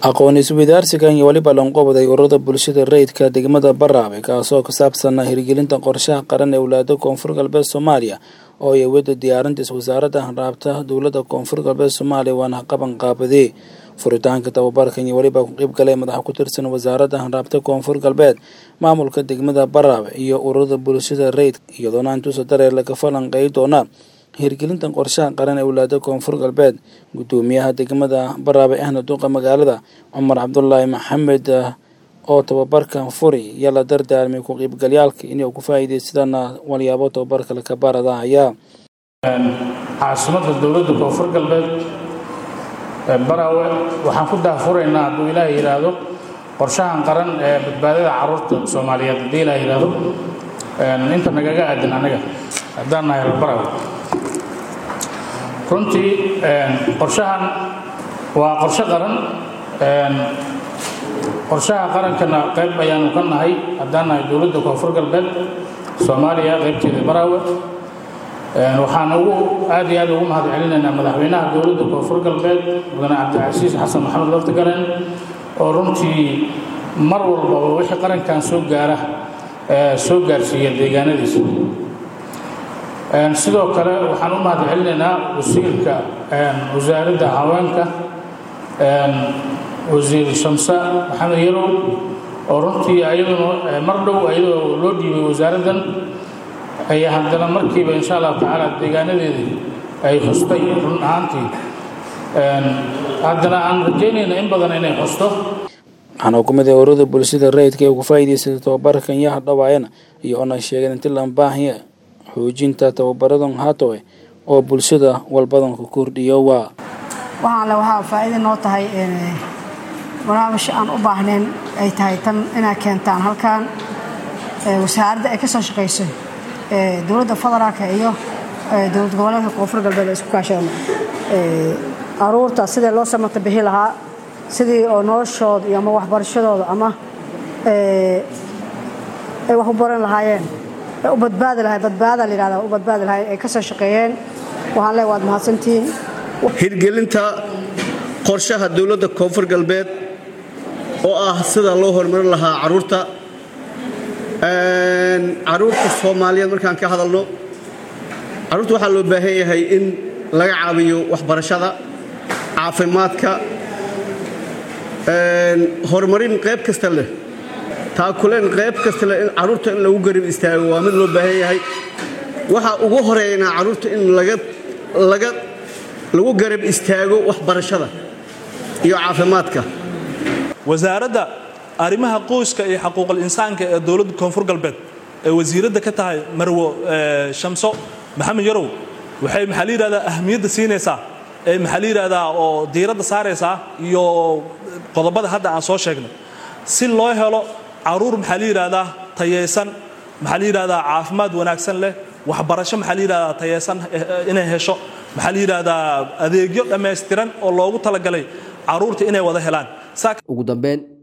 aqoon isweydaarsigan iyo weliba lanqobaday ururada bulshada rayidka degmada baraabe kaasoo ku saabsanaa hirgelinta qorshaha qaran ee walaada koonfur galbeed soomaaliya oo ay awooda diyaarintiis wasaaradda hanraabta dowladda koonfur galbeed soomaaliya waana qaban qaabadee furitaanka tababarkan iyo weliba ku qeyb galay madaxa ku tirsan wasaaradda hanraabta koonfur galbeed maamulka degmada baraabe iyo ururada bulshada rayidka iyadoona intuusa dareer laga falanqeey doona hirgelinta qorshaha qaran ee walaada koonfur galbeed gudoomiyaha degmada baraabe ahna duqa magaalada cumar cabdulaahi maxamed oo tababarkan furi iyo la dardaarmay ku qiybgalyaalka inay ku faa'iidaysadaan walyaabo tababarka laka baradahaya caasimadda dowladda koonfur galbeed baraawe waxaan ku daahfuraynaa hadduu ilaah yidhaahdo qorshahan qaran ee badbaadada caruurta soomaaliyeed haddii ilaah yidhaahdo inta nagaga aadan anaga haddaan nahay reer baraawe runtii qorshahan waa qorshe qaran qorshaha qarankana qayb ayaanu ka nahay haddaan nahay dowladda koonfur galbeed soomaaliya qaybteeda baraawe waxaan ugu aad iyo aad ugu mahad celinaynaa madaxweynaha dowladda koonfur galbeed mudane cabdicasiis xasan maxamed laftigaren oo runtii mar walbaba wixii qarankan soo gaara soo gaarsiiya deegaanadiisa sidoo kale waxaan u mahad celinaynaa wasiirka wasaaradda haweenka wasiir shamse maxamed yarow oo runtii ayaduna mar dhow ayadoo loo dhiibay wasaaraddan ayaa haddana markiiba insha allahu tacaala deegaanadeedii ay xustay run ahaantii haddana aan rajaynayna in badan inay xusto waxaana hukumada ururada bulshada rayidka ee ugu faa'iidaysatay tababarkan yaha dhawaayana iyo ona sheegeen inti laan baahaya xoojinta tababaradan haatowe oo bulshada walbadan ku kordhiyo waa waxaan le waxaa faa'iida noo tahay barnaamij aan u baahnayn ay tahay tan inaad keentaan halkan wasaaradda ay ka soo shaqayso dowladda federaalka iyo dowlad goboleedka koonfur galbeed ay isku kaashadaan aruurta sidii loo samata bixi lahaa sidii oo noloshooda iyo ama waxbarashadooda ama ay wax u baran lahaayeen u badbaadi lahay badbaada la yidhahda u badbaadi lahay ay ka soo shaqeeyeen waxaan leeyahay waad mahadsantihiin hirgelinta qorshaha dowladda koonfur galbeed oo ah sida loo horumarin lahaa caruurta caruurta soomaaliyeed markaan ka hadalno caruurta waxaa loo baahan yahay in laga caawiyo waxbarashada caafimaadka horumarin qayb kasta leh taakuleen qayb kasta leh in caruurta in lagu garib istaago waa mid loo baahan yahay waxaa ugu horeynaa caruurta in lagu garab istaago waxbarashada iyo caafimaadka wasaaradda arrimaha qoyska iyo xaquuqal insaanka ee dowladda koonfur galbeed ee wasiiradda ka tahay marwo shamso maxamed yarow waxay maxaa la yidhahdaa ahamiyadda siinaysaa ee maxaa la yidhahdaa oo diiradda saaraysaa iyo qodobada hadda aan soo sheegnay si loo helo caruur maxaa la yidhahdaa tayaysan maxaa la yidhahdaa caafimaad wanaagsan leh waxbarasho maxaa la yidhahdaa tayaysan inay hesho maxaa la yidhahdaa adeegyo dhammaystiran oo loogu talagalay caruurta inay wada helaan ugu dambeyn